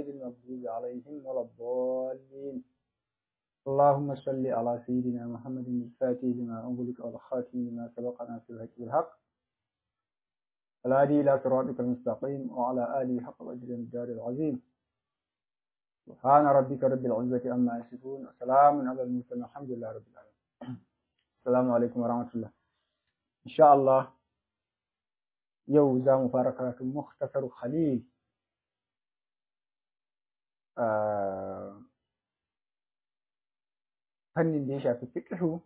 غير المغضوب عليهم ولا الضالين اللهم صل على سيدنا محمد الفاتح لما أغلق والخاتم لما سبق ناصر الحق بالحق الهادي إلى صراطك المستقيم وعلى آله حق الأجر الدار العظيم سبحان ربك رب العزة عما يصفون وسلام على المرسلين الحمد لله رب العالمين السلام عليكم ورحمة الله إن شاء الله yau za mu fara karatun Muktasar Khalil fannin da ya shafi fiqhu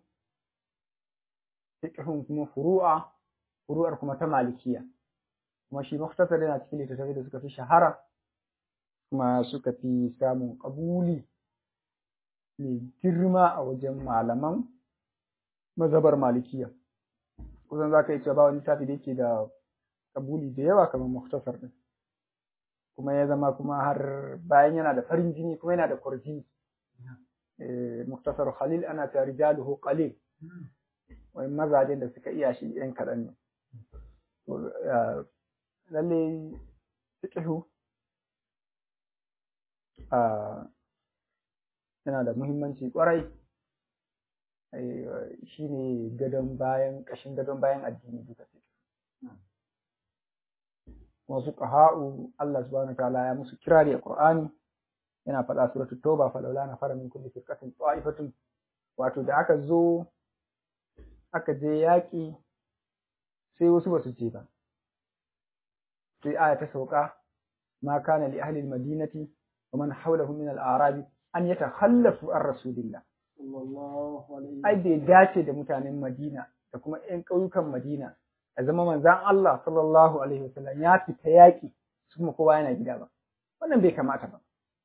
fiqhun kuma furu'a furu'ar kuma ta malikiya kuma shi Muktasar yana cikin littattafai da suka fi shahara kuma suka fi samun ƙabuli mai girma a wajen malaman mazhabar malikiya kusan za ka yi cewa ba wani littafi da yake da kabuli da yawa kamar muktasar din kuma ya zama kuma har bayan yana da farin jini kuma yana da kwarjini muktasar khalil ana ta rijaluhu qalil wai mazajen da suka iya shi yan kaɗan ne lalle fiqhu yana da muhimmanci kwarai shine gadon bayan ƙashin gadon bayan addini duka kuma fuqaha'u Allah subhanahu wataala ya musu kirari a Qur'ani yana faɗa suratu Tauba fa laula na fara min kulli firqatin ta'ifatun wato da aka zo aka je yaƙi sai wasu basu je ba sai aya ta sauka ma kana li ahli al-madinati wa man hawlahum min al-a'rab an yatakhallafu an rasulillah ai bai dace da mutanen Madina da kuma ƴan ƙauyukan Madina a zama manzan Allah sallallahu alaihi wasallam ya fita yaƙi su kuma kowa yana gida ba wannan bai kamata ba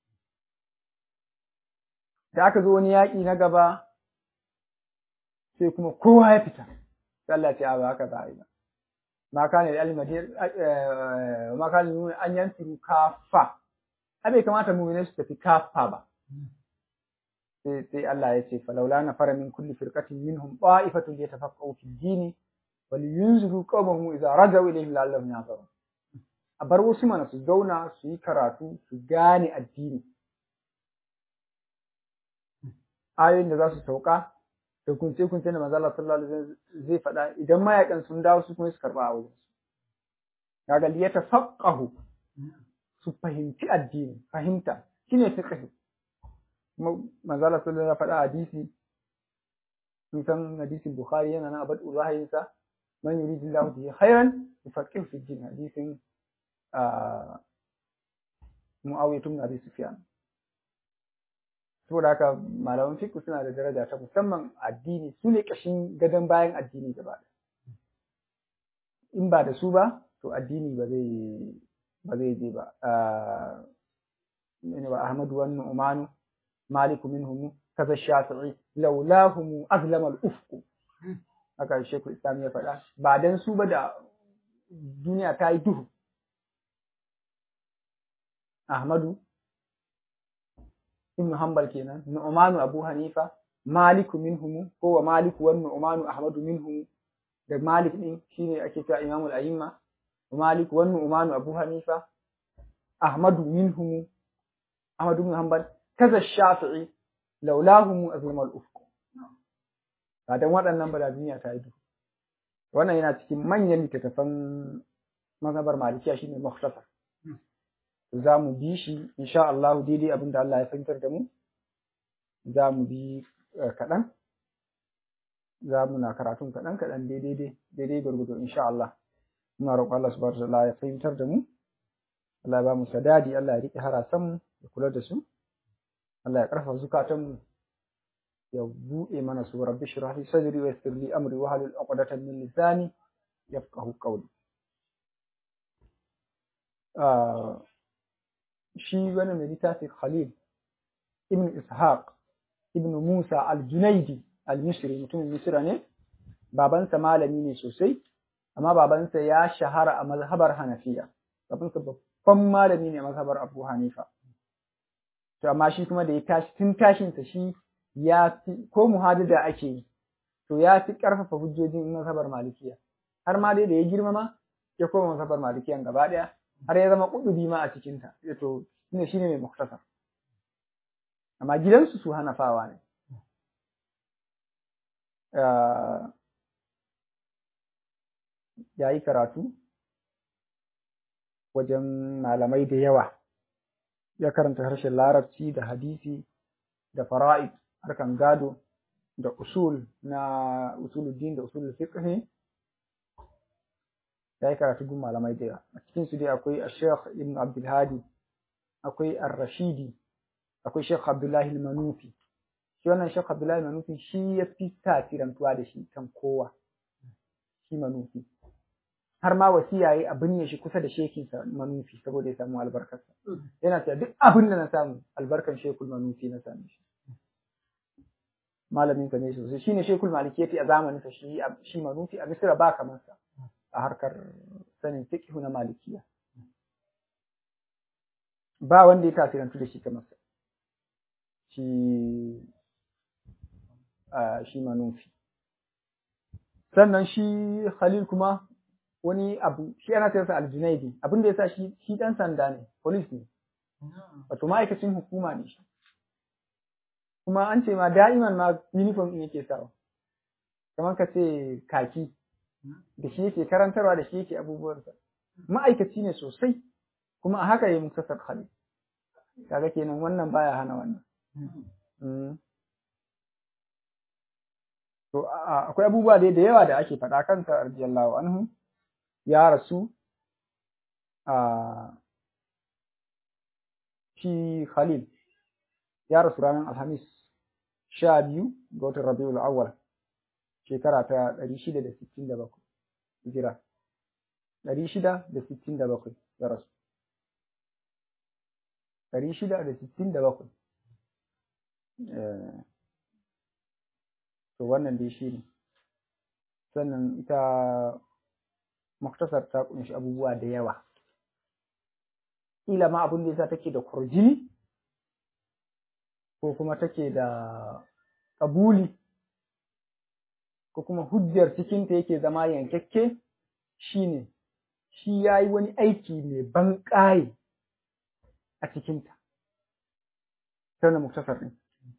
da aka zo wani yaƙi na gaba sai kuma kowa ya fita sai Allah ce ba haka za a yi ba ma kana da almadir ma kana an yantiru kafa a bai kamata mu'minai su tafi kafa ba sai sai Allah ya ce falaula na fara min kulli firqatin minhum ta'ifatun yatafaqqahu fi dini waliyunziru qawmahum idza rajau ilayhim la'allahum yahzarun a bar wasu mana su zauna su yi karatu su gane addini ayoyin da za su sauka da kunce kunce da manzo Allah sallallahu alaihi wasallam zai faɗa idan mayakan sun dawo su kuma su karba a wajen su kaga li yatafaqahu su fahimci addini fahimta shine fiqh manzo Allah sallallahu alaihi wasallam ya faɗa hadisi sun san hadisin Bukhari yana nan abad urahayinsa man yuridu Allahu bihi khairan yufaqihu fi din hadisin Muawiya ibn Abi Sufyan saboda haka malaman fiqh suna da daraja ta musamman addini su ne kashin gadon bayan addini gaba in ba da su ba to addini ba zai ba zai je ba ne ba Ahmadu wa Nu'manu Maliku minhum kaza Shafi'i laulahum azlama al-ufq haka Sheikhul Islam ya faɗa ba dan su ba da duniya ta yi duhu Ahmadu Ibn Hanbal kenan Nu'manu Abu Hanifa Maliku minhum ko wa Maliku wa Nu'manu Ahmadu minhum da Malik din shine ake cewa Imamul A'imma wa Malik wa Nu'manu Abu Hanifa Ahmadu minhum Ahmadu ibn Hanbal kaza Shafi'i laulahum azlamal ufq ba dan waɗannan ba da duniya ta yi duhu wannan yana cikin manyan littattafan mazhabar malikiya shine mukhtasar za mu bi shi insha Allah daidai abin da Allah ya fahimtar da mu za mu bi kaɗan za mu na karatun kaɗan kaɗan daidai daidai gurgudu insha Allah muna roƙon Allah subhanahu wa ta'ala ya fahimtar da mu Allah ya ba mu sadadi Allah ya riƙe harasan mu ya kula da su Allah ya ƙarfafa zukatanmu ya buɗe mana su rabbi shrah li sadri wa yassir li amri wa halul 'uqdatan min lisani yafqahu qawli shi wannan mai littafi Khalil ibn Ishaq ibn Musa al-Junaidi al-Misri mutumin Misra ne babansa malami ne sosai amma babansa ya shahara a mazhabar Hanafiya babansa babban malami ne a mazhabar Abu Hanifa to amma shi kuma da ya tashi tun tashinsa shi ya fi ko muhadada ake yi to ya fi ƙarfafa hujjojin mazhabar malikiya har ma dai da ya girmama ya koma mazhabar malikiyan gaba ɗaya har ya zama ƙudubi ma a cikinta to shine shine mai muktasar amma gidansu su hanafawa ne ya yi karatu wajen malamai da yawa ya karanta harshen larabci da hadisi da fara'id harkan gado da usul na usuluddin da usul fiqh ya yi karatu gun malamai da yawa a cikin su dai akwai Sheikh Ibn Abdul Hadi akwai Ar-Rashidi akwai Sheikh Abdullahi Al-Manufi shi wannan Sheikh Abdullahi Al-Manufi shi ya fi tasirantuwa da shi kan kowa shi Manufi har ma wasiya yayi a binne shi kusa da shekin sa Manufi saboda ya samu albarkarsa yana cewa duk abin da na samu albarkan Shekul Manufi na same shi malamin sa ne sosai shine Shekul Malikiyati a zamanin sa shi shi Manufi a Misra ba kamar sa a harkar sanin fiqh na Malikiya ba wanda ya tasirantu da shi kamar sa shi shi Manufi sannan shi Khalil kuma wani abu shi ana sayarsa aljunaidi abin da yasa shi shi dan sanda ne police ne wato ma'aikacin hukuma ne shi kuma an ce ma da'iman ma uniform din yake sawa kamar ka ce kaki da shi yake karantarwa da shi yake abubuwansa ma'aikaci ne sosai kuma a haka yi muktasar khalid kaga kenan wannan baya hana wannan to akwai abubuwa da yawa da ake faɗa kansa radiyallahu anhu ya rasu a shi Khalil ya rasu ranar Alhamis sha biyu ga watan Rabiul Awwal shekara ta ɗari shida da sittin da bakwai hijira ɗari shida da sittin da bakwai ya rasu ɗari shida da sittin da bakwai to wannan dai shi ne sannan ita muktasar ta kunshi abubuwa da yawa kila ma abin da yasa take da kurjini ko kuma take da kabuli ko kuma hujjar cikinta yake zama yankakke shine shi ya yi wani aiki mai ban ƙaye a cikinta ta wani muktasar ɗin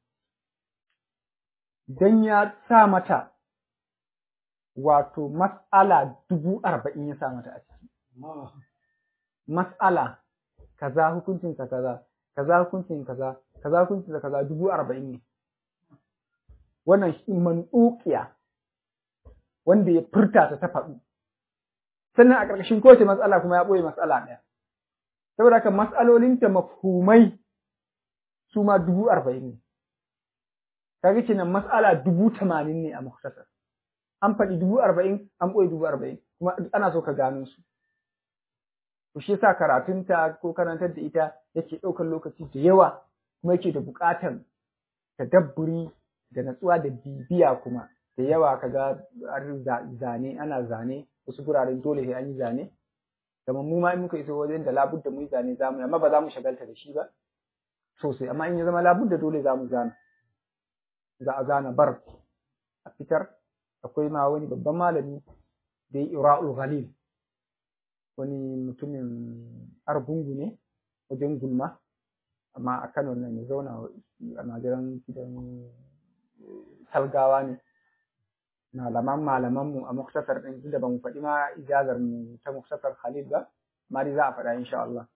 don ya sa mata wato mas'ala dubu arba'in ya sa mata a ciki. Mas'ala kaza hukuncinsa kaza, kaza hukuncin kaza, kaza hukuncinsa kaza dubu arba'in ne. Wannan shi man'ukiya wanda ya furta ta ta faɗu. Sannan a ƙarƙashin kowace matsala kuma ya ɓoye matsala ɗaya. Saboda haka matsalolinta mafhumai su ma dubu arba'in ne. Kaga kenan matsala dubu tamanin ne a muktasar. an faɗi dubu arba'in an ɓoye dubu arba'in kuma ana so ka gano su to shi yasa karatunta ko karantar da ita yake ɗaukar lokaci da yawa kuma yake da buƙatar tadabburi da natsuwa da bibiya kuma da yawa kaga zane ana zane wasu guraren dole sai an yi zane kamar mu ma in muka iso wajen da labudda mu yi zane za mu amma ba za mu shagalta da shi ba sosai amma in ya zama labudda dole za mu zana za a zana bar a fitar akwai ma wani babban malami da ya ira'ul ghalil wani mutumin argungu ne wajen gulma amma a kano nan ya zauna a najeran gidan salgawa ne malaman malaman mu a muktasar din da ba mu faɗi ma ijazar mu ta muktasar khalil ba amma dai za a faɗa insha Allah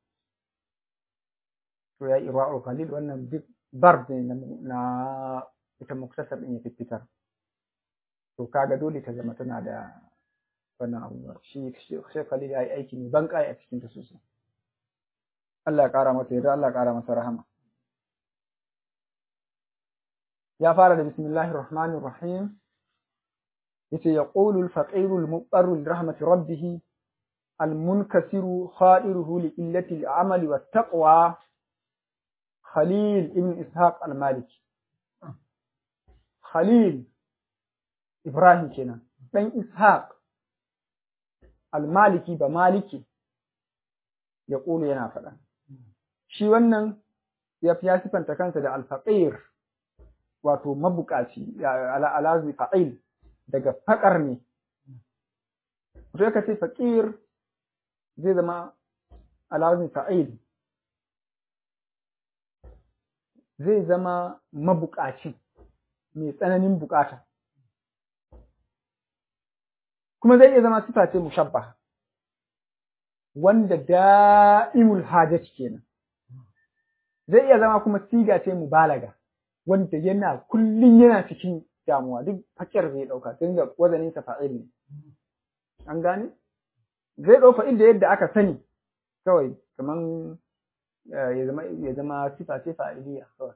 to ya ira'ul ghalil wannan duk bar ne na ita muktasar din ya fitar to kaga dole ta zama tana da wannan abubuwa shi Sheikh Khalil ya yi aiki ne ban kai a cikin ta sosai Allah ya kara masa yarda Allah ya kara masa rahama ya fara da bismillahir rahmanir rahim yace yaqulu al-faqir al-muqtar li rahmati rabbih al-munkasiru khairuhu li illati al-amali wat-taqwa Khalil ibn Ishaq al-Maliki Khalil Ibrahim kenan, ɗan Ishaq al-Maliki ba Maliki ya ƙulu yana faɗa. Shi wannan ya fi ya sifanta kansa da alfaƙir, wato mabuƙaci, alazi fa'il daga faƙar ne. Wato ya ce faƙir zai zama alazi fa'il, zai zama mabukaci mai tsananin bukata kuma zai iya zama sifa ce mushabba wanda da'imul hajat kenan zai iya zama kuma siga ce mubalaga wanda yana kullum yana cikin damuwa duk fakir zai dauka tun da wazanin sa fa'il ne an gane zai dauka inda yadda aka sani kawai kaman ya zama ya zama sifa ce fa'iliya kawai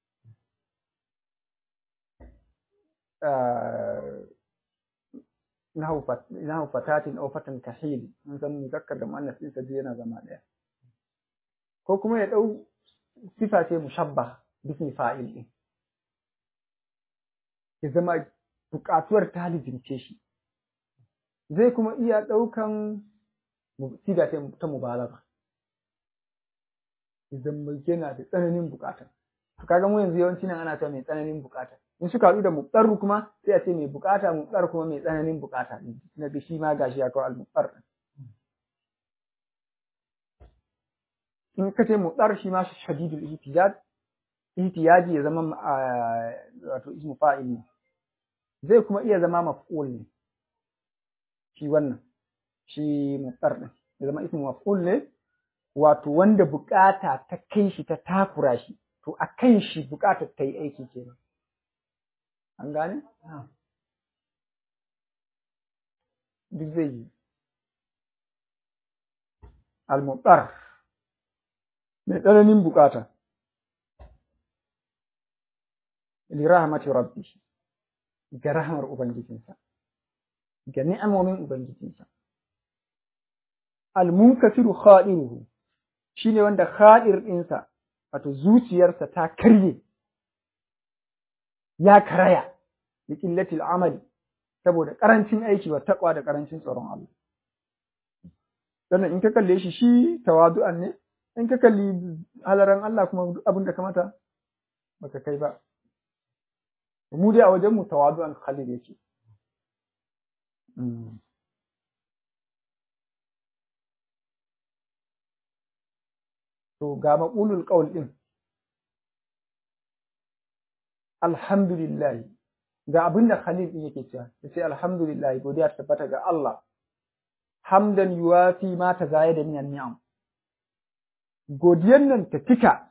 nahu fatatin aw fatan kahil mun san muzakkar da muannas din sai yana zama daya ko kuma ya dau sifa ce mushabbah bismi fa'il din ya zama bukatuwar ta lizince shi zai kuma iya ɗaukan siga ta mubalagha idan mai yana da tsananin bukata to kaga mu yanzu yawanci nan ana cewa mai tsananin bukata in suka haɗu da muɓɗar kuma sai a ce mai bukata muɓɗar kuma mai tsananin bukata na da shi ma gashi ya kawo al-muɓɗar in ka ce muɓɗar shi ma shadidul ihtiyaj ihtiyaji ya zama wato ismu fa'il ne zai kuma iya zama maf'ul ne shi wannan shi mutsar din ya zama ismu maf'ul ne wato wanda bukata ta kai shi ta takura shi to a kan shi bukatar ta yi aiki kenan an gane duk zai yi al-mutsar mai tsananin bukata li rahmati rabbi ga rahmar ubangijinsa ga ni'amomin ubangijinsa al-munkasiru khadiruhu shine wanda khadir ɗinsa wato zuciyarsa ta karye ya karaya da qillatil amali saboda karancin aiki wa taqwa da karancin tsaron Allah sannan in ka kalle shi shi tawadu'an ne in ka kalli halaran Allah kuma abin da kamata baka kai ba mu dai a wajen mu tawadu'an khalid yake to ga maqulul qaul din alhamdulillah ga abinda khalid din yake cewa yace alhamdulillah godiya ta tabbata ga Allah hamdan yuwafi ma tazayada min ni'am godiyan nan ta cika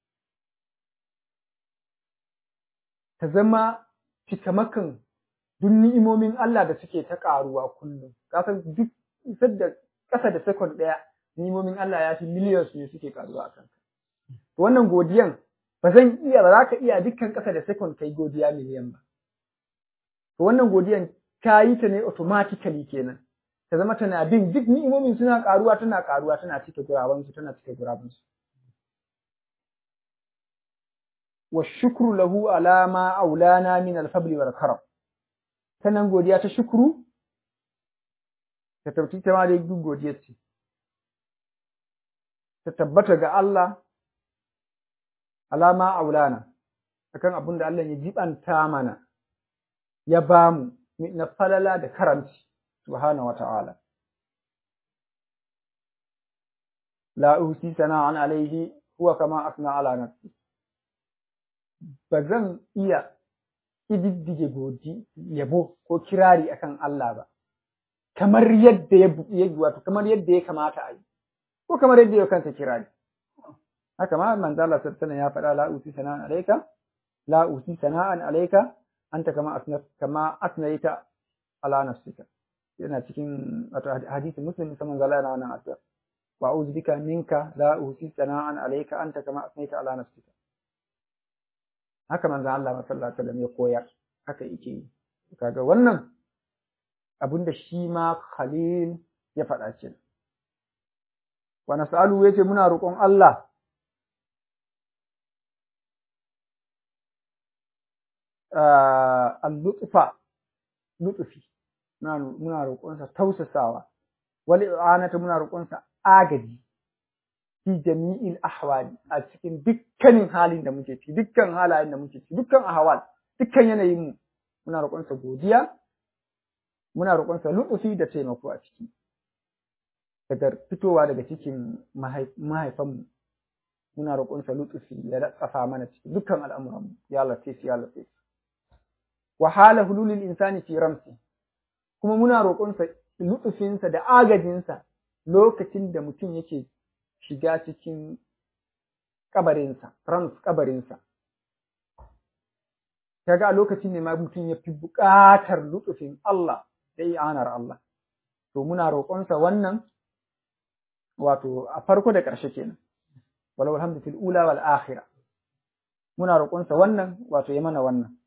ta zama cikamakan duk ni'imomin Allah da suke ta ƙaruwa kullum. Kasan duk isar da ƙasa da sekon ɗaya ni'imomin Allah ya fi miliyan su ne suke ƙaruwa a kanka. Wannan godiyan ba zan iya ba za ka iya dukkan ƙasa da sekon kai godiya miliyan ba. To wannan godiyan ka yi ta ne automatically kenan. Ta zama tana bin duk ni'imomin suna ƙaruwa tana ƙaruwa tana cike gurabansu tana cike gurabansu. والشكر له على ما أولانا من الفضل والكرم sannan godiya ta shukuru ta tauti ta ma dai duk godiya ce ta tabbata ga Allah alama aulana akan abin da Allah ya jibanta mana ya bamu na falala da karamci subhanahu wata'ala la usi sana'an alaihi huwa kama asna ala nafsi ba zan iya ƙididdige godi yabo ko kirari akan Allah ba kamar yadda ya wato kamar yadda ya kamata a yi ko kamar yadda ya kansa kirari haka ma manzo Allah sallallahu ya faɗa la usi sana'an alayka la usi sana'an alayka anta kama asna kama asnaita ala nafsika yana cikin wato hadisi muslim musamman zalla yana wannan addu'a wa a'udhu bika minka la usi sana'an alayka anta kama asnaita ala nafsika haka manzo Allah sallallahu alaihi wasallam ya koyar haka yake yi kaga wannan abinda shi ma Khalil ya faɗa ce wa nas'alu yace muna roƙon Allah al-lutfa lutfi muna roƙonsa tausasawa wal i'anata muna roƙonsa agaji fi jami'il ahwali a cikin dukkanin halin da muke ciki dukkan halayen da muke ciki dukkan ahwal dukkan yanayin mu muna roƙonsa godiya muna roƙonsa lutsufi da taimako a ciki daga fitowa daga cikin mahaifanmu muna roƙonsa lutsufi ya latsafa mana cikin dukkan al'amuranmu ya latif ya latif wa hala hululil insani fi ramsi kuma muna roƙonsa lutsufinsa da agajinsa lokacin da mutum yake shiga cikin kabarinsa rams kabarinsa kaga a lokacin ne ma mutum ya fi buƙatar lutsufin Allah da i'anar Allah to muna roƙonsa wannan wato a farko da ƙarshe kenan walau alhamdu fil ula wal akhirah muna roƙonsa wannan wato ya mana wannan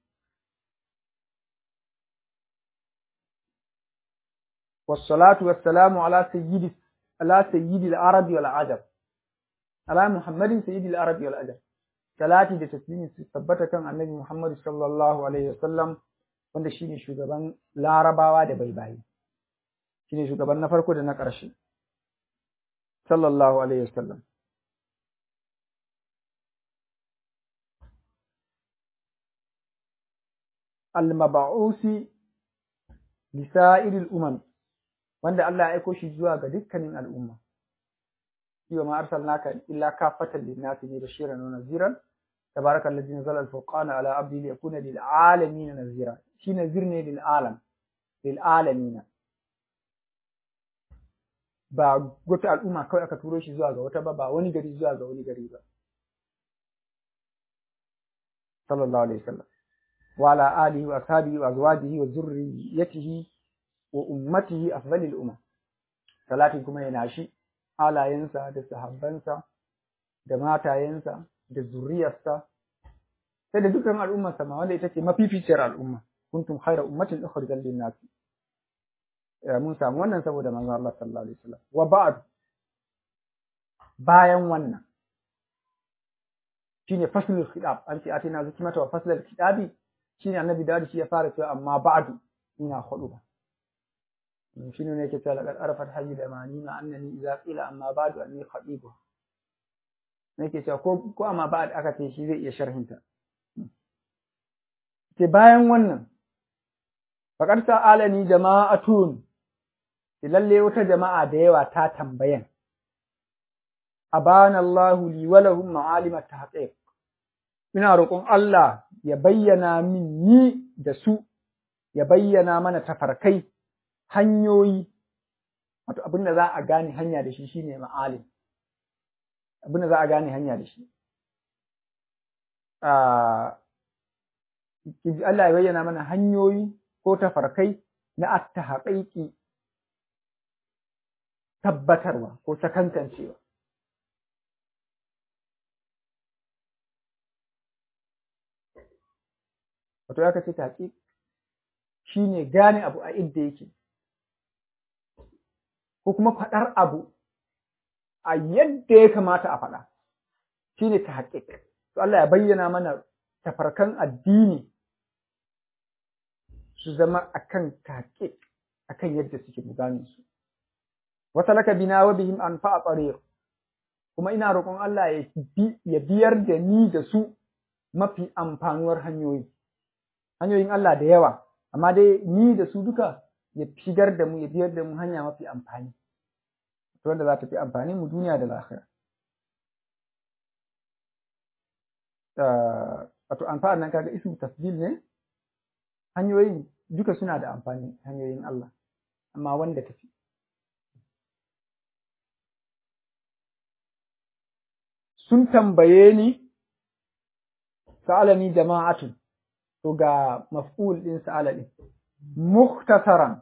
والصلاة والسلام على سيد على سيد العرب والعجم على محمد سيد العرب والعجم salati da taslimi su tabbata kan annabi Muhammad sallallahu alaihi wasallam wanda shine shugaban larabawa da baibayi shine shugaban na farko da na ƙarshe sallallahu alaihi wasallam al-mab'usi lisa'iril umam wanda Allah ya aiko shi zuwa ga dukkanin al'umma wa ma arsalnaka illa kafatan lin-nasi bashiran wa naziran tabarakal ladzi nazzala al-furqana ala abdihi liyakuna lil alamin nazira shi nazir ne lil alam lil alamin ba wata al'umma kawai aka turo shi zuwa ga wata ba ba wani gari zuwa ga wani gari ba sallallahu alaihi wasallam wa ala alihi wa ashabihi wa azwajihi wa zurriyyatihi wa ummatihi afdalil umam salati kuma yana shi halayensa da sahabbansa da matayensa da zuriyarsa sai da dukkan al'ummarsa ma wanda ita ce mafificiyar al'umma kuntum khayra ummatin ukhrijat lin-nas mun samu wannan saboda manzon Allah sallallahu alaihi wasallam wa ba'd bayan wannan shine faslul khitab an ce atina zikmata wa faslul khitabi shine annabi da shi ya fara cewa amma ba'du ina hudu ba shine ne yake cewa laqad arafat hayy da manina annani idza qila amma ba'du anni khatibu ne yake cewa ko ko amma ba'd aka ce shi zai iya sharhinta ke bayan wannan faqad sa'alani jama'atun lalle wata jama'a da yawa ta tambayan abana Allahu li wa lahum ma'alim at-tahqiq ina roƙon Allah ya bayyana min ni da su ya bayyana mana tafarkai hanyoyi wato abin da za a gane hanya da shi shine ma'alim abin da za a gane hanya da shi Allah ya bayyana mana hanyoyi ko tafarkai na at-tahqiqi tabbatarwa ko sakankancewa wato ya kace taƙiƙ shine gane abu a inda yake ko kuma faɗar abu a yadda ya kamata a faɗa shine tahqiq to Allah ya bayyana mana tafarkan addini su zama akan tahqiq akan yadda suke mu gane su wa salaka bina wa bihim anfa tariq kuma ina roƙon Allah ya biyar da ni da su mafi amfanuwar hanyoyi hanyoyin Allah da yawa amma dai ni da su duka ya shigar da mu ya biyar da mu hanya mafi amfani wanda za ta fi amfani mu duniya da lahira wato amfani nan kaga ismu tafdil ne hanyoyin duka suna da amfani hanyoyin Allah amma wanda tafi sun tambaye ni sa'alani jama'atun to ga maf'ul din sa'ala din mukhtasaran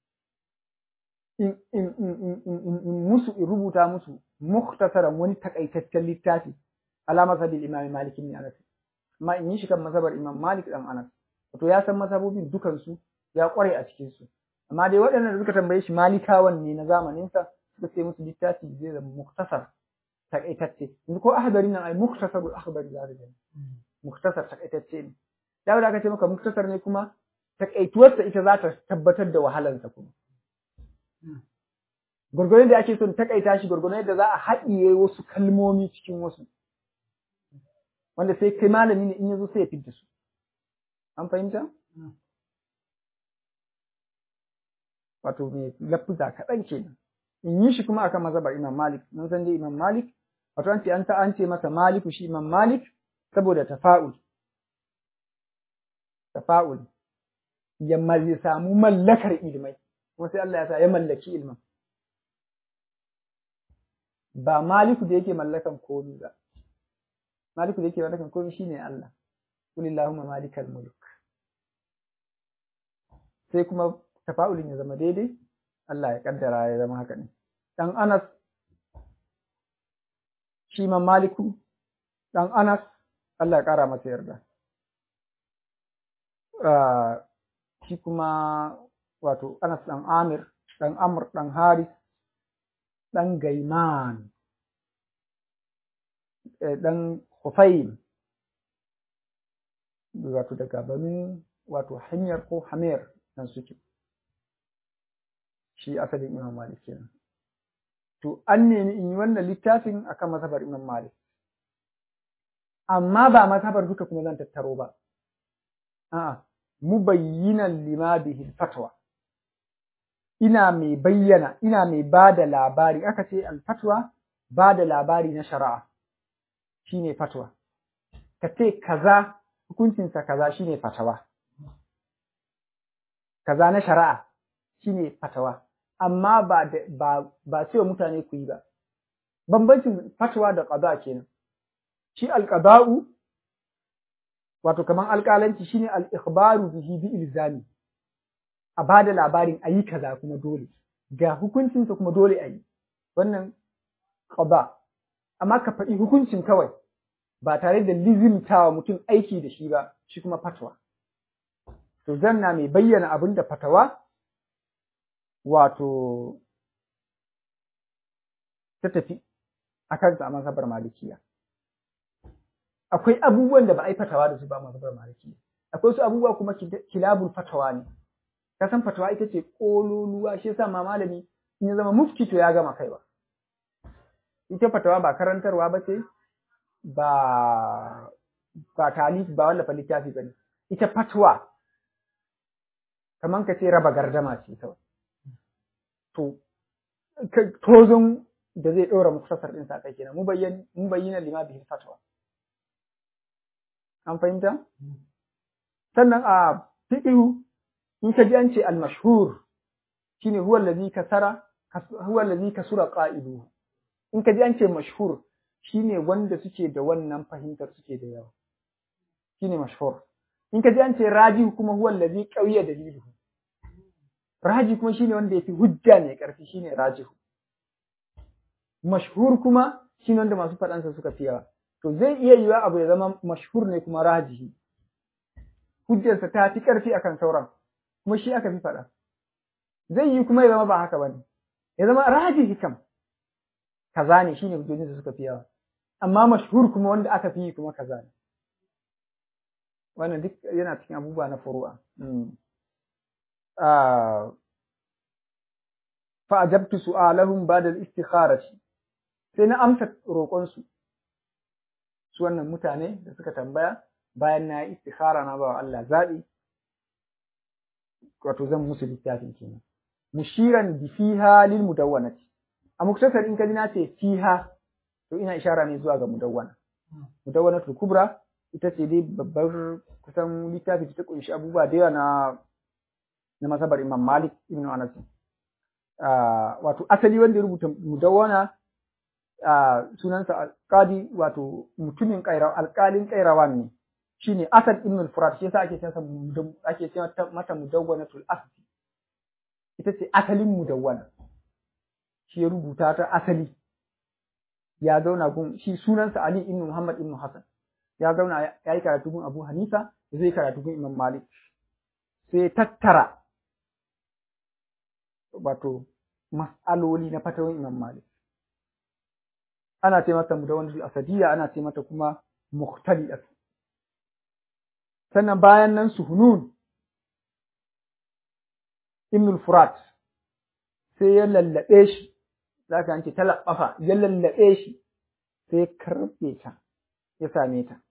in in in in in musu in rubuta musu mukhtasaran wani takaitaccen littafi ala mazhabil imam malik ibn anas amma in yi shi kan mazhabar imam malik dan anas to ya san mazhabobin dukan su ya kware a cikin su amma dai waɗannan da suka tambaye shi malikawan ne na zamanin sa suka ce musu littafi zai zama mukhtasar takaitacce yanzu ko ahbari nan ai mukhtasarul akhbari za ka gani mukhtasar takaitacce ne da aka ce maka muktasar ne kuma takaituwarsa ita za ta tabbatar da wahalarsa kuma gwargwadon da ake son takaita shi gwargwadon yadda za a haɗiye wasu kalmomi cikin wasu wanda sai kai malami ne in yazo sai ya fidda su an fahimta wato mai lafuza kaɗan kenan in yi shi kuma akan mazhabar imam malik mun san dai imam malik wato an ce an ta an ce masa maliku shi imam malik saboda tafa'ul tafa'ul ya ya samu mallakar ilmai kuma sai Allah ya sa ya mallaki ilmin ba maliku da yake mallakan komi ba maliku da yake mallakan komi shine Allah kulillahumma malikal mulk sai kuma tafa'ulin ya zama daidai Allah ya kaddara ya zama haka ne dan Anas shi man maliku dan Anas Allah ya kara masa yarda shi kuma wato Anas dan Amir dan Amr dan Haris dan Gaiman dan Hufaim wato daga banu wato hanyar ko hamir nan suke shi asalin Imam Malik kenan to an nemi in yi wannan littafin akan mazhabar Imam Malik amma ba mazhabar duka kuma zan tattaro ba a'a mubayyinan lima bihi fatwa ina mai bayyana ina mai ba da labari aka ce alfatwa ba da labari na shari'a shine fatwa ka ce kaza hukuncinsa kaza shine fatawa kaza na shari'a shine fatawa amma ba ba ba sai mutane ku yi ba bambancin fatwa da qada kenan shi alqada'u wato kaman alƙalanci shine al-ikhbaru bihi bi ilzami a bada labarin ayi kaza kuma dole ga hukuncinsa kuma dole ayi wannan qada amma ka faɗi hukuncin kawai ba tare da lizimtawa mutum aiki da shi ba shi kuma fatwa to zanna mai bayyana abin da fatawa wato ta tafi a kansa a mazhabar malikiya akwai abubuwan da ba a yi fatawa da su ba mazhabar malikiya akwai su abubuwa kuma kilabul fatawa ne ka san fatawa ita ce kololuwa shi yasa ma malami in ya zama mufti to ya gama kaiwa ita fatawa ba karantarwa ba ce ba ba talif ba wallafa littafi ba ne ita fatwa kamar ka ce raba gardama ce kawai to tozon da zai ɗora muktasar ɗin sa kai kenan mu bayyana lima bihi fatwa an fahimta sannan a fiqhu in ka ji an ce al mashhur shine huwa allazi kasara huwa allazi kasura qa'iduhu in ka ji an ce mashhur shine wanda suke da wannan fahimtar suke da yawa shine mashhur in ka ji an ce raji kuma huwa allazi qawiya daliluhu raji kuma shine wanda yafi hujja ne karfi shine rajihu mashhur kuma shine wanda masu faɗansa suka fi yawa to zai iya yiwa abu ya zama mashhur ne kuma rajihi hujjarsa ta fi karfi akan sauran kuma shi aka fi faɗa zai yi kuma ya zama ba haka bane ya zama rajihi kam kaza ne shine hujjojinsa suka fi yawa amma mashhur kuma wanda aka fi kuma kaza ne wannan duk yana cikin abubuwa na furu'a fa ajabtu su'alahum ba'da al-istikharati sai na amsa roƙon su su wannan mutane da suka tambaya bayan na yi istikhara na ba Allah zabi wato zan musu littafin kenan mushiran bi fiha lil mudawwanati a muktasar in kaji na ce fiha to ina ishara ne zuwa ga mudawwana mudawwanatul kubra ita ce dai babbar kusan littafi da ta kunshi abubuwa da yawa na na masabar Imam Malik ibn Anas wato asali wanda ya rubuta mudawwana sunansa alqadi wato mutumin kaira alqalin kairawan ne shine Asad ibn al-Furat shi yasa ake cewa ake cewa mata mudawwanatul asli ita ce asalin mudawwana shi ya rubuta ta asali ya zauna gun shi sunansa Ali ibn Muhammad ibn Hassan ya zauna ya yi karatu gun Abu Hanifa zai karatu gun Imam Malik sai tattara wato mas'aloli na fatawin Imam Malik ana ce mata mudawwanatul asadiyya ana ce mata kuma mukhtaliyat sannan bayan nan suhunun ibn al-Furat sai ya lallabe shi zaka an ce talaffafa ya lallabe shi sai ya karbe ta ya same ta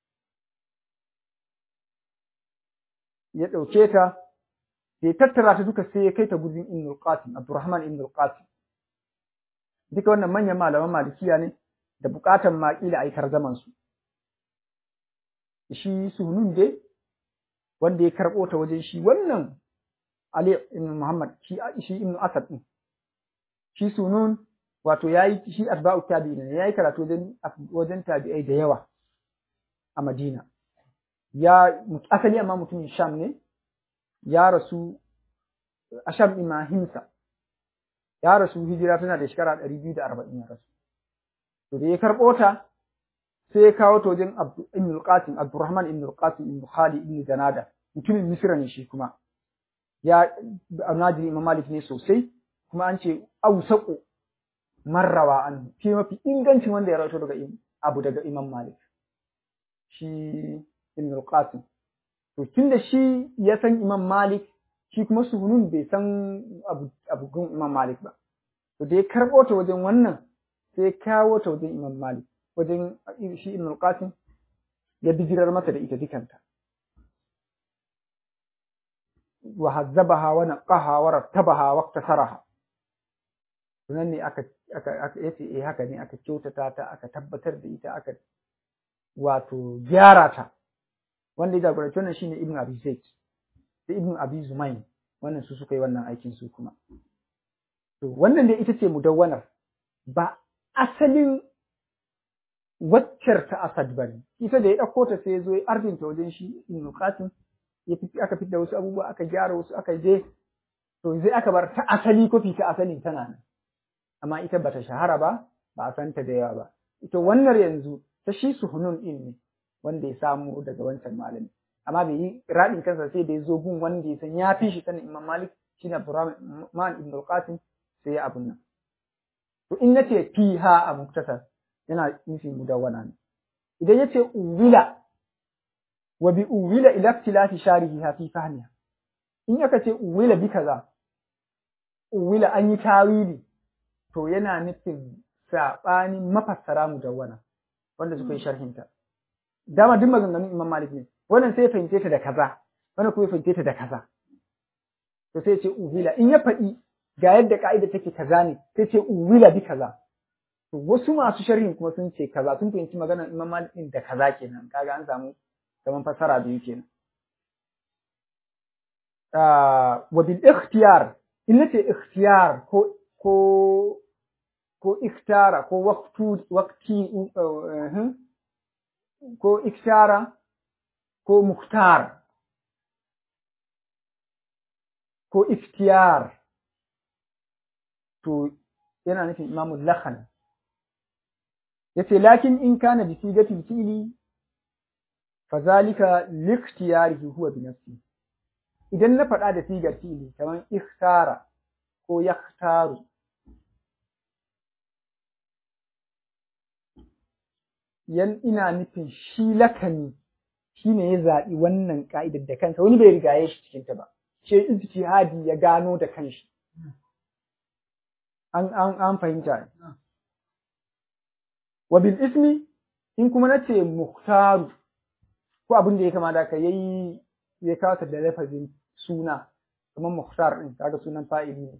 ya ɗauke ta sai tattara ta duka sai ya kai ta gurin Ibn al-Qasim Abdurrahman Ibn al-Qasim duka wannan manyan malaman malikiya ne da bukatan ma kila ai tarzaman su shi sunun dai wanda ya karbo ta wajen shi wannan Ali ibn Muhammad shi shi ibn Asad din shi sunun wato yayi shi atba'u tabi'in ne yayi karatu wajen wajen tabi'ai da yawa a Madina ya asali amma mutumin Sham ne ya rasu a Sham imahimsa ya rasu hijira tana da shekara 240 ya rasu to da ya karbo ta sai ya kawo ta wajen Ibn al-Qasim Abdurrahman ibn al-Qasim ibn Khalid ibn Janada mutumin Misra ne shi kuma ya anajiri Imam Malik ne sosai kuma an ce ausaqu marrawa an fi mafi ingancin wanda ya rawaito daga abu daga Imam Malik shi Ibn al-Qasim to tunda shi ya san Imam Malik shi kuma Suhunun bai san abu abu gun Imam Malik ba to da ya karbo ta wajen wannan sai kawo ta wajen Imam Malik wajen shi Ibn al-Qasim ya bijirar masa da ita dukanta wa hazzabaha wa naqaha wa rattabaha wa iktasaraha sunan ne aka aka yace eh haka ne aka kyautata ta aka tabbatar da ita aka wato gyara ta wanda ya jagoranci wannan shine Ibn Abi Zaid da Ibn Abi Zumayn wannan su suka yi wannan aikin su kuma to wannan dai ita ce mudawwanar ba asalin waccar ta Asad bane ita da ya dauko ta sai ya zo ya ardinta wajen shi Ibn Qasim ya fi aka fitar wasu abubuwa aka gyara wasu aka je to zai aka bar ta asali kofi ta asalin tana nan amma ita bata shahara ba ba a santa da yawa ba ita wannan yanzu ta shi suhunun din ne wanda ya samu daga wancan malami amma bai yi radin kansa sai da ya zo gun wanda ya san ya fi shi sanin Imam Malik shine Abdurrahman ibn al-Qasim sai ya abun nan to in nace fiha a muktasar yana nufin mudawwana ne idan yace uwila wa bi uwila ila ikhtilafi sharihiha fi fahmiha in aka ce uwila bi kaza uwila an yi tawili to yana nufin sabanin mafassara mudawwana wanda suka yi sharhinta dama duk maganganun Imam Malik ne wannan sai ya fahimce ta da kaza wannan kuma ya fahimce ta da kaza to sai ya ce uwila in ya faɗi ga yadda ka'ida take kaza ne sai ce uwila bi kaza to wasu masu sharhin kuma sun ce kaza sun fahimci maganar Imam Malik din da kaza kenan kaga an samu kaman fasara biyu kenan wa bil ikhtiyar in nace ikhtiyar ko ko ko ikhtara ko waqtu waqti ko ikhtara ko mukhtar ko ikhtiyar to yana nufin imamu lakhan yace lakin in kana bi sigatil fi'li fazalika likhtiyarihi huwa bi nafsi idan na faɗa da sigar fi'li kamar ikhtara ko yakhtaru yan ina nufin shi lakani shine ya zaɓi wannan ka'idar da kansa wani bai rigaye shi cikin ta ba ce ijtihadi ya gano da kanshi an an an fahimta wa bil ismi in kuma nace muhtaru ko abin da ya kama da ka yayi ya kawo da lafazin suna kamar muhtar din kaga sunan fa'ili ne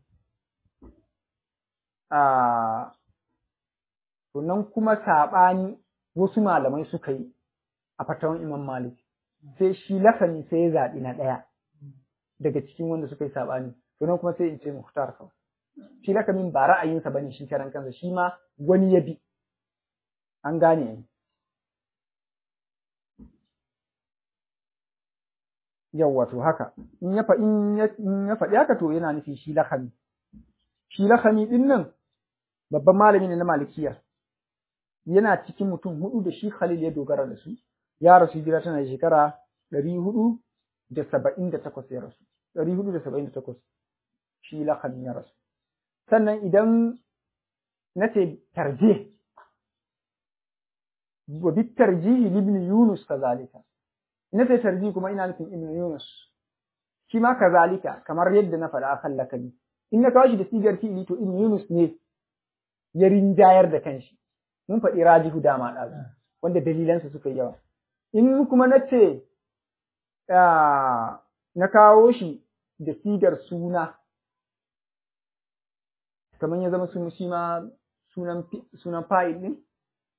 a to nan kuma sabani wasu malamai suka yi a fatawan Imam Malik sai shi lakani sai ya zaɓi na ɗaya daga cikin wanda suka yi saɓani to nan kuma sai in ce muhtar kawai shi lakamin ba ra'ayinsa bane shi karan kansa shi ma wani ya bi an gane yawwa to haka in ya in ya faɗi haka to yana nufi shi lakami shi lakami din nan babban malami ne na malikiya yana cikin mutum hudu da shi Khalil ya dogara da su ya rasu hijira tana da shekara ɗari hudu da saba'in da takwas ya rasu ɗari hudu da saba'in da takwas shi lakami ya rasu sannan idan na ce tarje wa bi tarjihi ibn Yunus kazalika na ce tarji kuma ina nufin ibn Yunus shi ma kazalika kamar yadda na faɗa akan lakabi in na kawo shi da sigar fi'ili to ibn Yunus ne ya rinjayar da kanshi mun faɗi rajihu dama ɗazu wanda dalilansa suka yi yawa in kuma na ce na kawo shi da sigar suna kamar ya zama sun shi ma sunan sunan fa'il din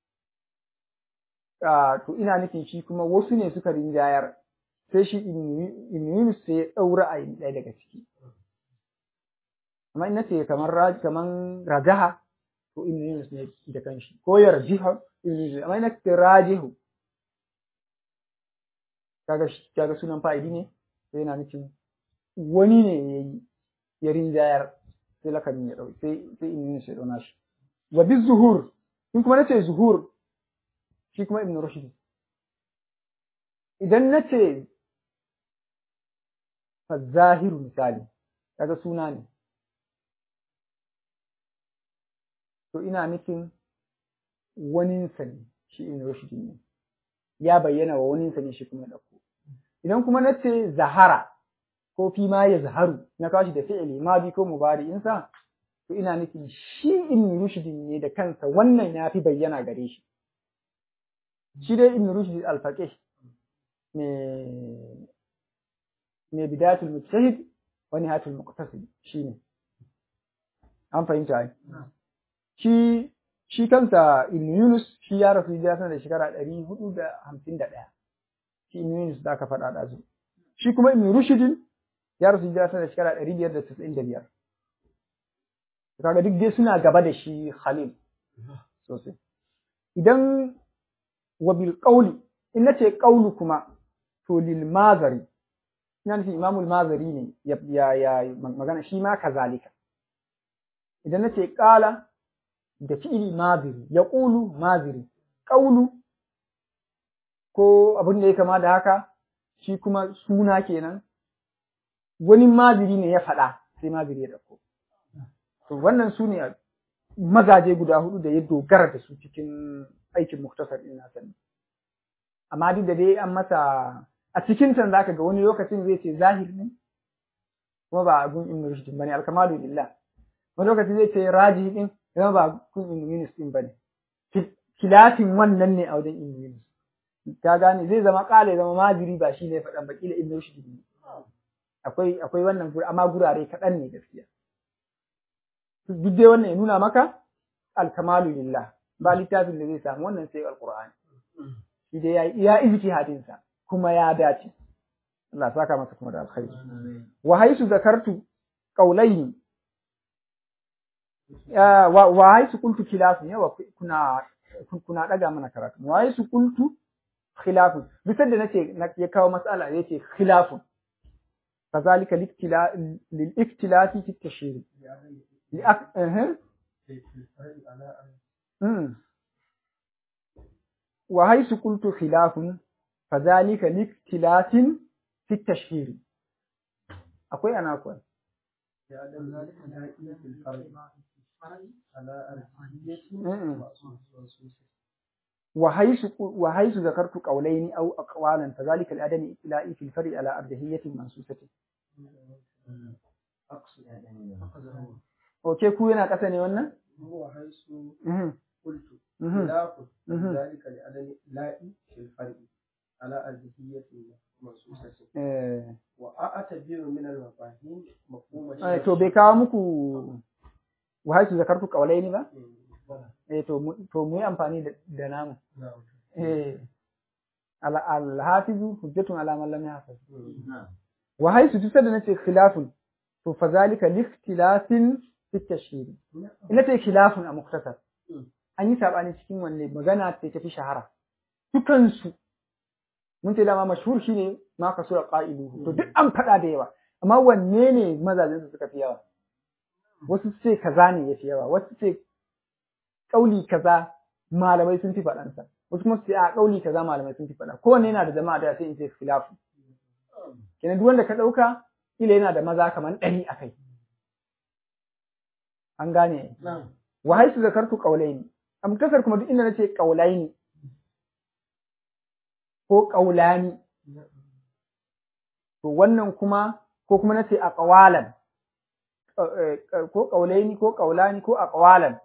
to ina nufin shi kuma wasu ne suka rinjayar sai shi ibn Yunus sai ya daura a ɗaya daga ciki amma ina ce kamar kamar rajaha to ibn Yunus ne da kanshi ko yarjiha ibn Yunus amma ina ce rajihu kaga kaga sunan fa'idi ne sai yana nufin wani ne ya yi ya rinjayar sai lakamin ya ɗau sai sai ibn Yunus ya ɗauna shi wa bi zuhur in kuma nace zuhur shi kuma ibn rushd idan nace fa zahiru misali kaga suna ne to ina nufin waninsa ne shi ibn rushd ne ya bayyana wa waninsa ne shi kuma ya ɗauko idan kuma nace zahara ko fi ma ya zaharu na kawo shi da fi'ili ma bi ko mubari insa to ina nufin shi ibn rushd ne da kansa wannan ya fi bayyana gare shi shi dai ibn rushd al-faqih me me bidayatul mujtahid wa nihayatul muqtasid shine an fahimta ai shi shi kansa ibn yunus shi ya rasu ya sanar da shekara 451 shi ibn yunus da aka faɗa da zu shi kuma ibn rushd ya rasu ya sanar da shekara 595 kaga duk dai suna gaba da shi Khalil sosai idan wa bil qawli in nace qawlu kuma to lil mazari ina nufin imamul mazari ne ya ya magana shi ma kazalika idan nace qala da fi'ili maziri ya qulu maziri qawlu ko abin da ya kama da haka shi kuma suna kenan wani maziri ne ya faɗa sai maziri ya dauko To wannan su ne mazaje guda hudu da ya dogara da su cikin aikin muktasar ɗin nasa ne. Amma duk da dai an masa a cikin can zaka ga wani lokacin zai ce zahir ne kuma ba abun ibn rushd bane alkamalu lillah. Wani lokacin zai ce raji din kuma ba kun ibn yunus din bane. Kilafin wannan ne a wajen ibn yunus. Ka gane zai zama kale zama majiri ba shi ne faɗan ba kila ibn rushd ne. Akwai akwai wannan amma gurare kaɗan ne gaskiya. duk dai wannan ya nuna maka alkamalu lillah ba littafin da zai samu wannan sai alqur'ani shi dai ya iya ijtihadin sa kuma ya dace Allah saka masa kuma da alkhairi wa haisu zakartu qawlaini wa wa haisu qultu khilafu yawa kuna kuna daga mana karatu wa haisu qultu khilafu bisa da nace ya kawo mas'ala yace khilafu kazalika lil iktilafi fi tashhir لأك... أه. وحيث قلت خلاف فذلك لاختلاف في التشهير أقول أنا أقول وحيث وحيث ذكرت قولين أو أقوالا فذلك الأدم إطلاء في الفرع على أرجحية منصوصة أقصد Oke ku yana ƙasa ne wannan? هو حيث قلت خلاف ذلك لعدم لاء في الفرق على أرجحية منصوصة وأعتبر من المفاهيم مفهوم to bai kawo muku wahaisu zakartu kawalai ne ba? Eh to to mu yi amfani da namu. Eh al-hafizu hujjatun ala man lam yahfaz. Wa haisu tusa da nace khilafun to fa zalika li ikhtilafin fi tashhir. Ina ce khilafun a muktasar. An yi sabani cikin wanne magana ce tafi shahara. Dukansu mun ce dama mashhur shine ma kasura qailuhu to duk an faɗa da yawa amma wanne ne mazajin su suka fi yawa wasu ce kaza ne yafi yawa wasu ce kauli kaza malamai sun fi faɗansa wasu kuma su ce a kauli kaza malamai sun fi faɗa kowanne yana da jama'a da sai in ce khilafu kenan duk wanda ka ɗauka ila yana da maza kamar ɗari a kai an gane wa haisu zakartu qaulaini a mutasar kuma duk inda nace qaulaini ko qaulani to wannan kuma ko kuma nace aqwalan ko qaulaini ko qaulani ko aqwalan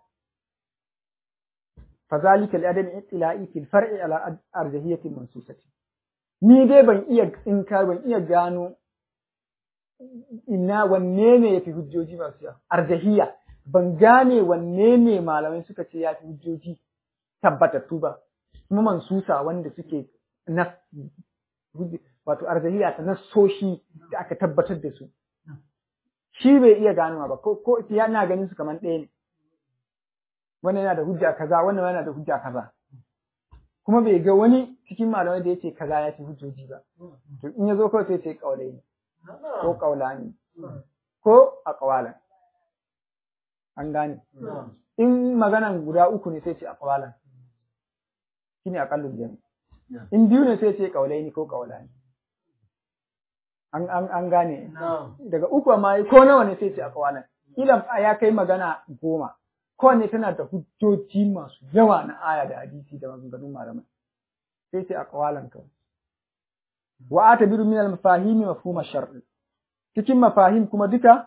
fazalika al-adam ittila'i fil far'i ala arjahiyati mansusati ni dai ban iya in ka ban iya gano ina wanne ne yafi hujjoji masu yawa arjahiya ban gane wanne ne malamai suka ce yafi hujjoji tabbatattu ba kuma mansusa wanda suke na wato arzahiya ta nassoshi da aka tabbatar da su shi bai iya ganowa ba ko ko yana ganin su kamar ɗaya ne wannan yana da hujja kaza wannan yana da hujja kaza kuma bai ga wani cikin malamai da yace kaza ya ci hujjoji ba to in ya zo kawai sai ce kaulai ne ko kaulani ko a kawalan an gane in maganan guda uku ne sai ce a kawalan shine aqallul jami in biyu ne sai ce kaulai ne ko kaulani an an an gane daga uku ma ko nawa ne sai ce a kawalan kila ya kai magana goma kowanne tana da hujjoji masu yawa na aya da hadisi da maganganun malamai sai ce a kawalan kawai wa atabiru min al-mafahim mafhum ash-shar'i cikin mafahim kuma duka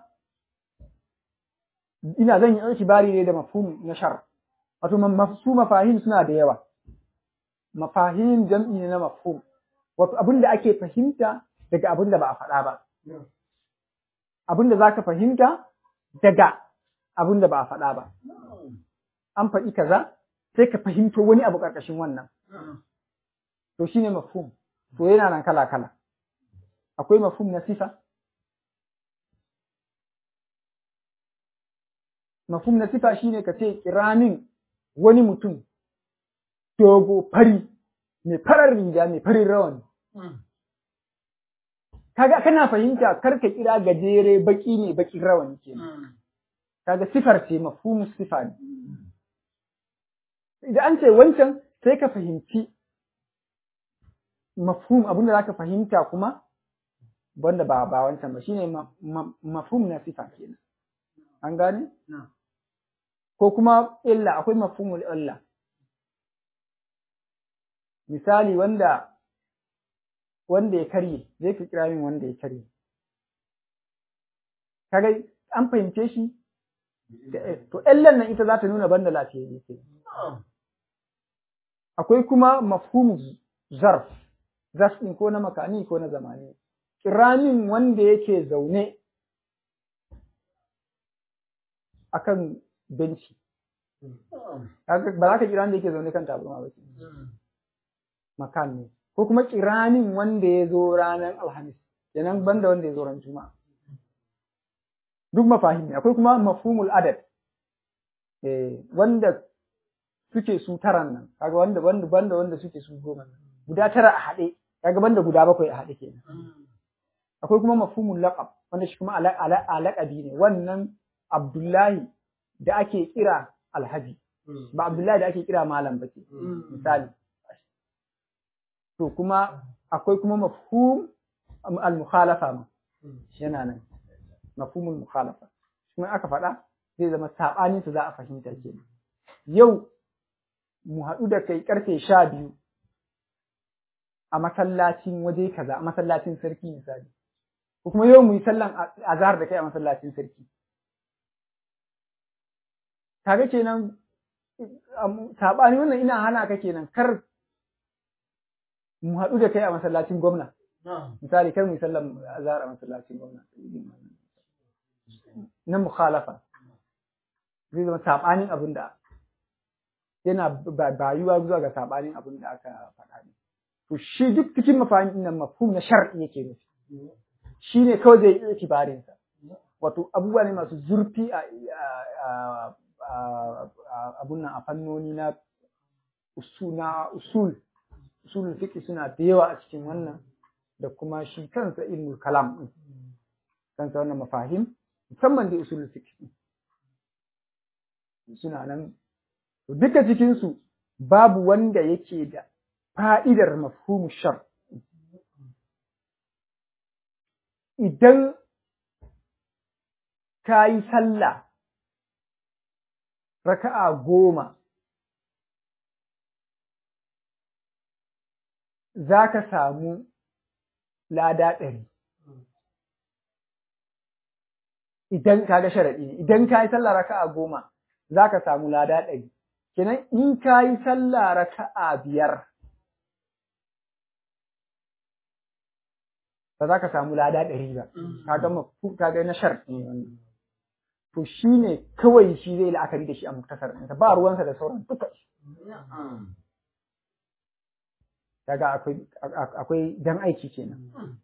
ina zan yi itibari ne da mafhum na shar wato su mafahim suna da yawa mafahim jam'i ne na mafhum wato abin da ake fahimta daga abin da ba a faɗa ba abin da zaka fahimta daga abin da ba a faɗa ba an faɗi kaza sai ka fahimto wani abu ƙarƙashin wannan to shine mafhum to yana nan kala kala akwai mafhum na sifa mafhum na sifa shine ka ce kiramin wani mutum dogo fari mai farar riga mai farin rawani kaga kana fahimta karka kira gajere baki ne bakin rawani kenan kaga sifar ce mafhumu sifa ne idan an ce wancan sai ka fahimci mafhum abinda zaka fahimta kuma wanda ba ba wancan ba shine mafhum na sifa kenan an gane ko kuma illa akwai mafhumul illa misali wanda wanda ya karye zai ka kira min wanda ya karye kaga an fahimce shi to illan nan ita za ta nuna banda lafiyayye ke akwai kuma mafhumu zarf zarf ɗin ko na makani ko na zamani kiramin wanda yake zaune akan benci ba za ka kira wanda yake zaune kan tabarma ba makan ne ko kuma kiramin wanda ya zo ranar alhamis kenan banda wanda ya zo ran juma'a duk mafahim ne akwai kuma mafhumul adad eh wanda suke su taran nan kaga wanda wanda banda wanda suke su goma nan guda tara a haɗe kaga banda guda bakwai a haɗe kenan akwai kuma mafhumul laqab wanda shi kuma alaƙabi ne wannan Abdullahi da ake kira Alhaji ba Abdullahi da ake kira malam ba ke misali to kuma akwai kuma mafhum al-mukhalafa ma yana nan mafhumul mukhalafa kuma aka faɗa zai zama sabanin su za a fahimta kenan yau mu haɗu da kai karfe sha biyu a masallacin waje kaza a masallacin sarki misali ko kuma yau mu yi sallan azhar da kai a masallacin sarki kaga kenan sabani wannan ina hana ka kenan kar mu haɗu da kai a masallacin gwamna misali kar mu yi sallan azhar a masallacin gwamna na mukhalafa zai zama sabanin abin da yana bayuwa zuwa ga sabanin abin da aka faɗa ne to shi duk cikin mafahimin nan mafhum na shar'i yake nufi shi ne kawai zai yi itibarin sa wato abubuwa ne masu zurfi a abun nan a fannoni na usul na usul usul fiqh suna da yawa a cikin wannan da kuma shi kansa ilmul kalam din kansa wannan mafahim musamman da usul fiqh suna nan duka cikin su babu wanda yake da fa'idar mafhumu shar idan ka yi sallah raka'a goma za ka samu lada ɗari idan ka ga sharaɗi ne idan ka yi sallah raka'a goma za ka samu lada ɗari kenan in ka yi sallah raka'a biyar ba za ka samu lada ɗari ba kaga mafu kaga na shar ne wannan to shi ne kawai shi zai la'akari da shi a muktasar ɗinsa ba ruwansa da sauran duka kaga akwai akwai dan aiki kenan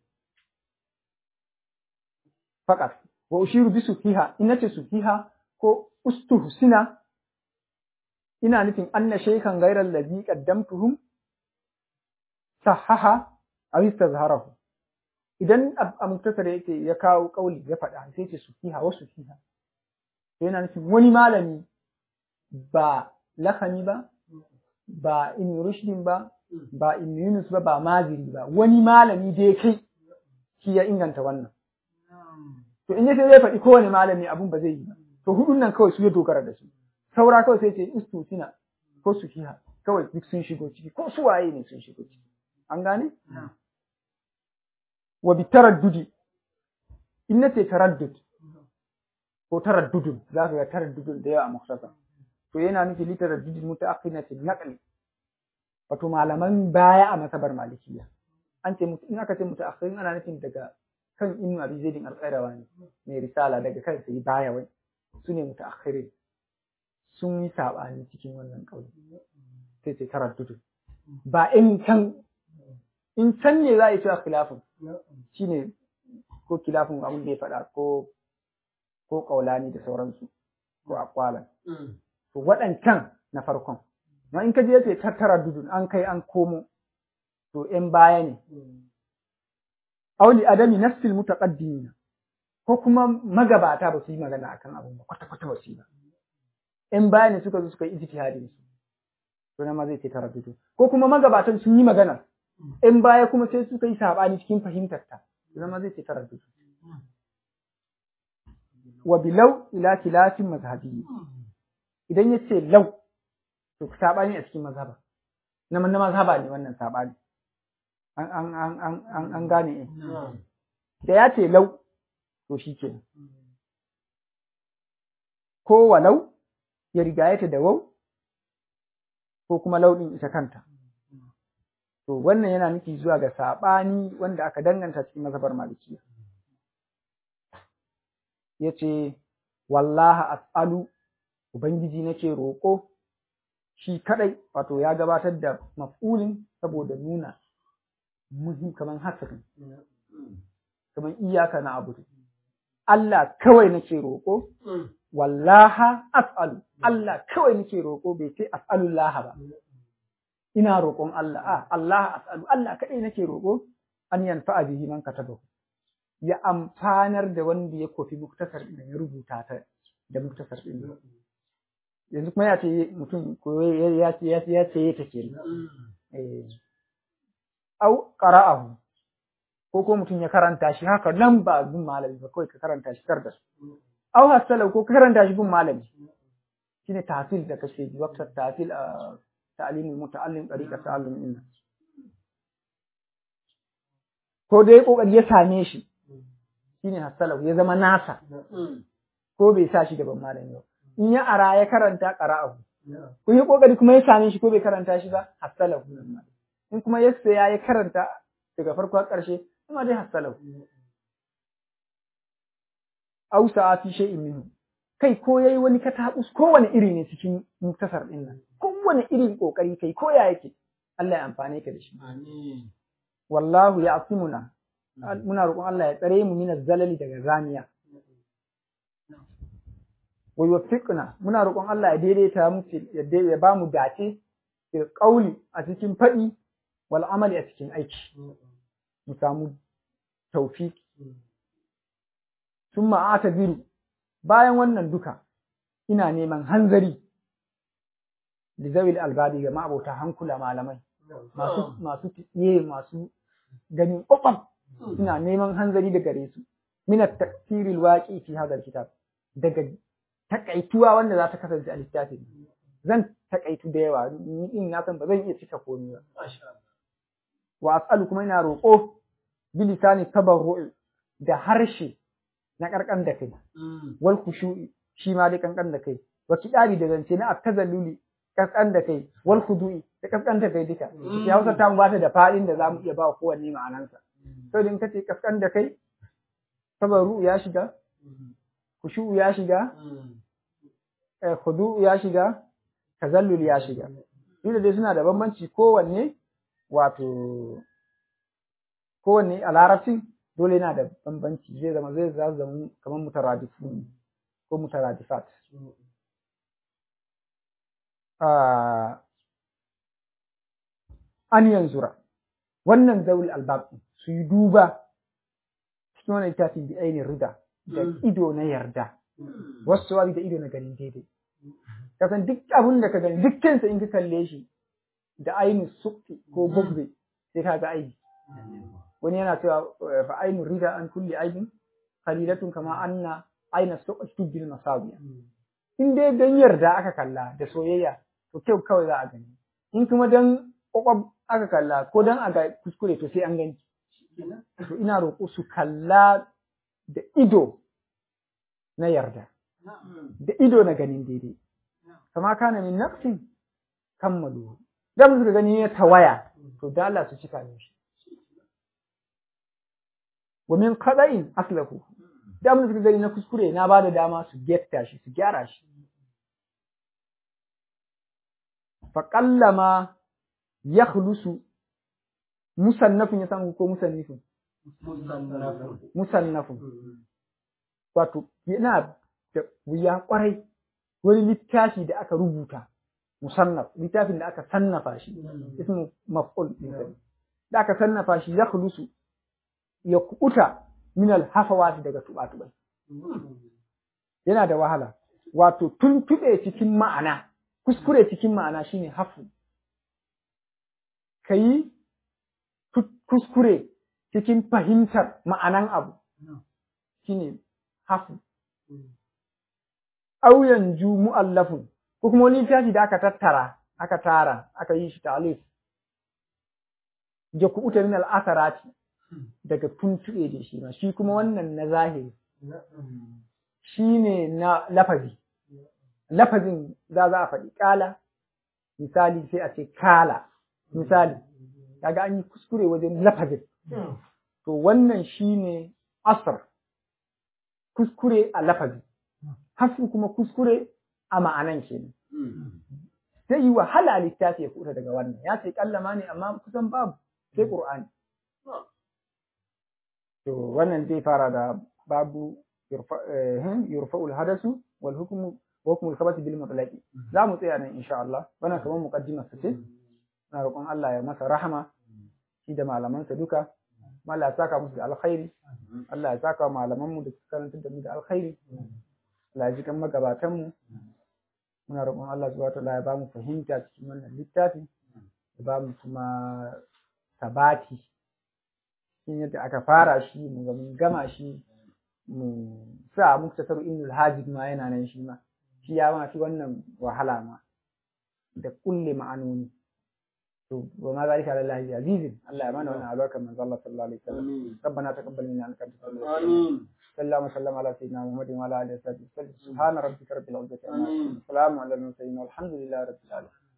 faqat wa ushiru bi sufiha in nace sufiha ko ustuhsina ina nufin anna shaykhan ghayra alladhi qaddamtuhum sahaha aw istazharahu idan a muktasar yake ya kawo kauli ya faɗa sai ce sufiha wa sufiha to yana nufin wani malami ba lakani ba ba in rushdin ba ba in yunus ba ba maziri ba wani malami da ya kai shi ya inganta wannan to in yace zai faɗi kowane malami abun ba zai yi ba to hudun nan kawai su ya dogara da su saura kawai sai ce istusina ko sufiha kawai duk sun shigo ciki ko su waye ne sun shigo ciki an gane wa bi taraddudi in nace taraddud ko taraddudun za ka ga taraddudun da yawa a mukhtasar to yana nufi li taraddudin mutaakhiratin naqli wato malaman baya a masabar malikiya an ce in aka ce mutaakhirin ana nufin daga kan ibn abi zaidin al-qayrawa ne mai risala daga kan sai baya wai su ne mutaakhirin sun yi sabani cikin wannan kauli sai ce taraddudun ba in can in can ne za a yi cewa khilafin shine ko khilafin abin da ya faɗa ko ko kaulani da sauransu ko akwalan to waɗancan na farkon ma in ka je yace tattara dudun an kai an komo to in baya ne auli adami nafsil mutaqaddimin ko kuma magabata ba su yi magana akan abun ba kwata kwata ba su yi ba in baya ne suka zo suka yi ijtihadin su to nan ma zai ce taraddudu ko kuma magabatan sun yi magana in baya kuma sai suka yi sabani cikin fahimtar ta to nan ma zai ce taraddudu wa bilau ila khilafin mazhabi idan ya ce lau to sabani a cikin mazhaba na na mazhaba ne wannan sabani an an an an an an gane eh da ya ce lau to shikenan ko walau ya riga ta da wau ko kuma lauɗin ita kanta to wannan yana nufi zuwa ga sabani wanda aka danganta cikin mazhabar malikiya yace wallaha as'alu ubangiji nake roƙo shi kadai wato ya gabatar da maf'ulin saboda nuna muhim kaman hasarin kaman iyaka na abu Allah kawai nake roƙo wallaha as'alu Allah kawai nake roƙo bai ce as'alullah ba ina roƙon Allah a Allah as'alu Allah kadai nake roƙo an yanfa bihi man katabahu ya amfanar da wanda ya kofi muktasar din ya rubuta ta da muktasar din yanzu kuma ya ce mutum ko ya ce ya ce ya ce ya take eh au qara'ahu ko ko mutum ya karanta shi haka nan ba gun malami ba kawai ka karanta shi kar da su au hasala ko ka karanta shi gun malami shine tahsil da kashe ji waqtar tahsil a ta'limul muta'allim tariqa ta'allum inna ko dai kokari ya same shi shine hasalahu ya zama nasa ko bai sa shi gaban malami ba in ya ara ya karanta qara'ahu kun yi kokari kuma ya same shi ko bai karanta shi ba hasalahu in kuma ya saya ya karanta daga farko har ƙarshe kuma dai hasalahu aw sa'ati shay'in minhu kai ko yayi wani katabus ko wani iri ne cikin muktasar din nan ko wani irin kokari kai ko ya yake Allah ya amfane ka da shi amin wallahu ya'simuna muna roƙon Allah ya tsare mu minaz zalali daga zaniya wa yuwaffiqna muna roƙon Allah ya daidaita mu ya ba mu dace da ƙauli a cikin faɗi wal amali a cikin aiki mu samu tawfiki summa atabiru bayan wannan duka ina neman hanzari da zawil albabi ga ma'abota hankula malamai masu masu tiye masu ganin ƙwaƙwam ina neman hanzari da gare su min at-tafsiril waqi fi hadha kitab daga takaituwa wanda za ta kasance a littafin zan takaitu da yawa ni din na san ba zan iya cika komai ba wa as'alu kuma ina roƙo bi lisani tabarru'i da harshe na karkan da kai wal khushu'i shi ma dai kankan da kai wa kidari da zance na at-tazalluli kaskan da kai wal khudu'i da kaskan da kai duka ya Hausa ta ba ta da fadin da zamu iya ba kowanne ma'anansa sai din kace kaskan da kai tabarru ya shiga khushu'u ya shiga khudu ya shiga tazallul ya shiga duk dai suna da bambanci kowanne wato kowanne a larabcin dole yana da bambanci zai zama zai za zama kamar mutaradifu ko mutaradifat an yanzura wannan zaul albab su yi duba cikin wannan littafin bi ainihin rida da ido na yarda wasu wabi da ido na ganin daidai kasan duk abin da ka gani dukkansa in ka kalle shi da ainihin sukti ko bugbe sai ka ga aibi wani yana cewa fa ainihin rida an kulli aibin qalilatun kama anna aina sukti bil masawiya in dai dan yarda aka kalla da soyayya to kyau kawai za a gani in kuma dan kwakwab aka kalla ko dan a ga kuskure to sai an gani to ina roƙo su kalla da ido na yarda da ido na ganin daidai kama kana min nafsin kammalu da mu suka gani ya tawaya to da Allah su cika ne shi wa min qada'in aslahu da mu suka gani na kuskure na bada dama su getta shi su gyara shi fa qallama yakhlusu musannafin ya samu ko musannifin musannafin wato yana da wuya kwarai wani littafi da aka rubuta musannaf littafin da aka sannafa shi ismu maf'ul da aka sannafa shi ya khulusu ya kubuta min al daga tubatubai yana da wahala wato tuntube cikin ma'ana kuskure cikin ma'ana shine hafu kayi kuskure cikin fahimtar ma'anan abu shine hafu au yanju mu'allafun ko kuma wani littafi da aka tattara aka tara aka yi shi ta'alif ya kuɓuta min al'asarati daga tuntuɓe da shi ma shi kuma wannan na zahiri shi ne na lafazi lafazin za za a faɗi ƙala misali sai a ce kala misali kaga an yi kuskure wajen lafazin to wannan shi ne asar kuskure a lafazi hafu kuma kuskure a ma'anan kenan zai yi wahala littafi ya kuta daga wannan ya ce kallama ne amma kusan babu sai qur'ani to wannan zai fara da babu yurfa'ul hadasu wal hukmu wa hukmul khabati bil mutlaqi za mu tsaya nan insha Allah wannan kamar muqaddimar sa ce na roƙon Allah ya masa rahama shi da malamansa duka Allah ya saka musu da alkhairi Allah ya saka malaman mu da suka karanta da mu da alkhairi Allah ya ji kan magabatan mu muna roƙon Allah subhanahu wataala ya ba mu fahimta cikin wannan littafi ya ba mu kuma sabati cikin yadda aka fara shi mu ga mun gama shi mu sa muktasar ibnul hajib ma yana nan shi ma shi ya ma fi wannan wahala ma da kulle ma'anoni to wa ma zalika lillahi azizin Allah ya mana wannan albarka manzo Allah sallallahu alaihi wasallam ربنا تقبل منا انك انت السميع العليم صلى الله وسلم على سيدنا محمد وعلى اله وصحبه وسلم سبحان ربك رب العزه عما يصفون سلام على المرسلين والحمد لله رب العالمين